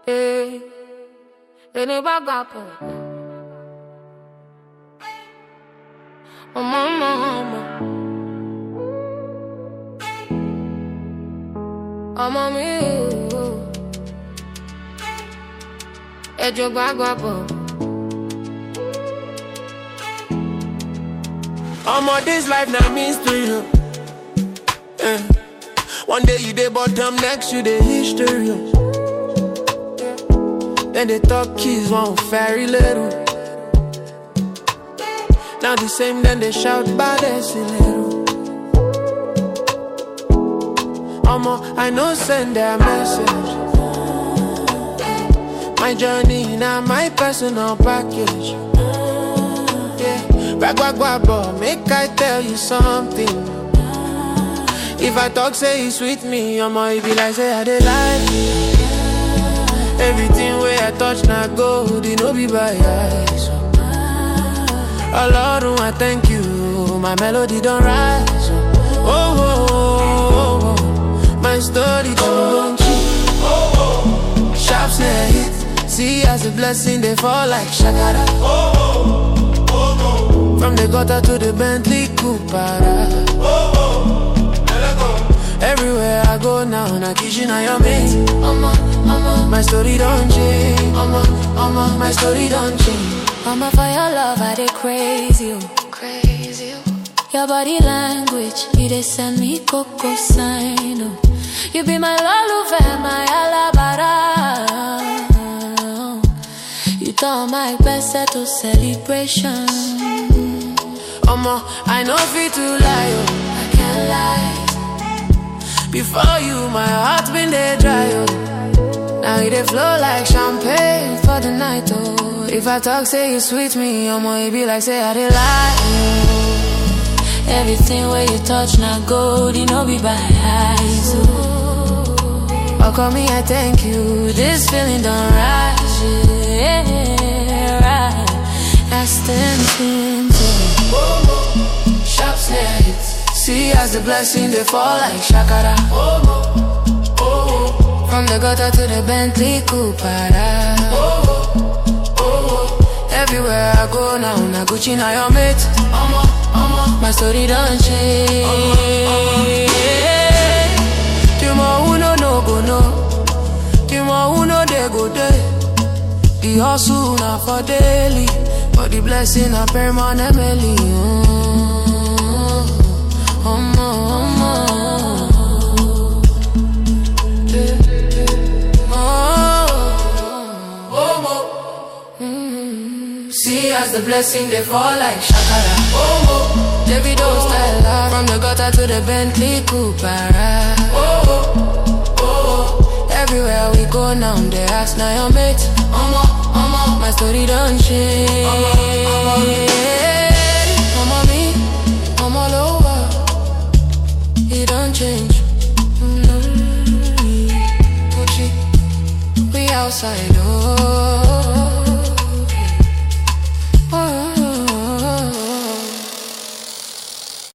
Eh, ẹni bá gbà pọ̀. Ọmọ ọmọ ọmọ. Ọmọ mi o. Ẹjọ́ gbàgbà pọ̀. Omo, this life na mystery. oh. Eh. One day you dey bottom, next you dey history. oh. Then they talk keys, one very little. Now the same, then they shout bad little. Omo, I know send their message. My journey now my personal package. Yeah, back back back, but make I tell you something. If I talk, say it's sweet me, I'ma it be like say I dey lie. Everything where I touch now gold, it no be by eyes. Oh Lord, I thank you, my melody don't rise. Oh, oh, oh, oh. my story don't cheat. Sharp snare hit, see as a blessing they fall like shakara. From the gutter to the Bentley Cooper. Everywhere I go now, na kitchen I your mate. Ọmọ ọmọ My story don't change. Ọmọ, ọmọ, my story don't change. ọmọ for your love I dey crazy o. Crazy o. Your body language, you dey send me coco sign o. You be my lolufe, my alabara. You turn my best to celebration. Ọmọ, I know fit to lie, oh. I can't lie. Before you, my heart been there dry, oh. Now it dey flow like champagne for the night, oh. If I talk, say you sweet me, Ọmọ, it be like say I dey lie, oh. Everything where you touch now gold, you know be by eyes. Oh. Oh, call me, I thank you. This feeling don't rise, yeah, right. That's tempting to Sharp snare hits. See as the blessing they fall like shakara. From the gutter to the Bentley Cooper. Everywhere I go now, na Gucci na your mate. My story don't change. The more who know no go know, the more who know they go day. The hustle na for daily, but the blessing na permanently. Oh, oh, See as the blessing they fall like shakara. Oh, oh. Davido style ah, from the gutter to the Bentley Cooper. ah. Oh, oh, oh. Everywhere we go now, they ask now your mate. Omo, omo, my story don't change. Omo me, omo lower, it don't change. Mm, Gucci, we outside, oh.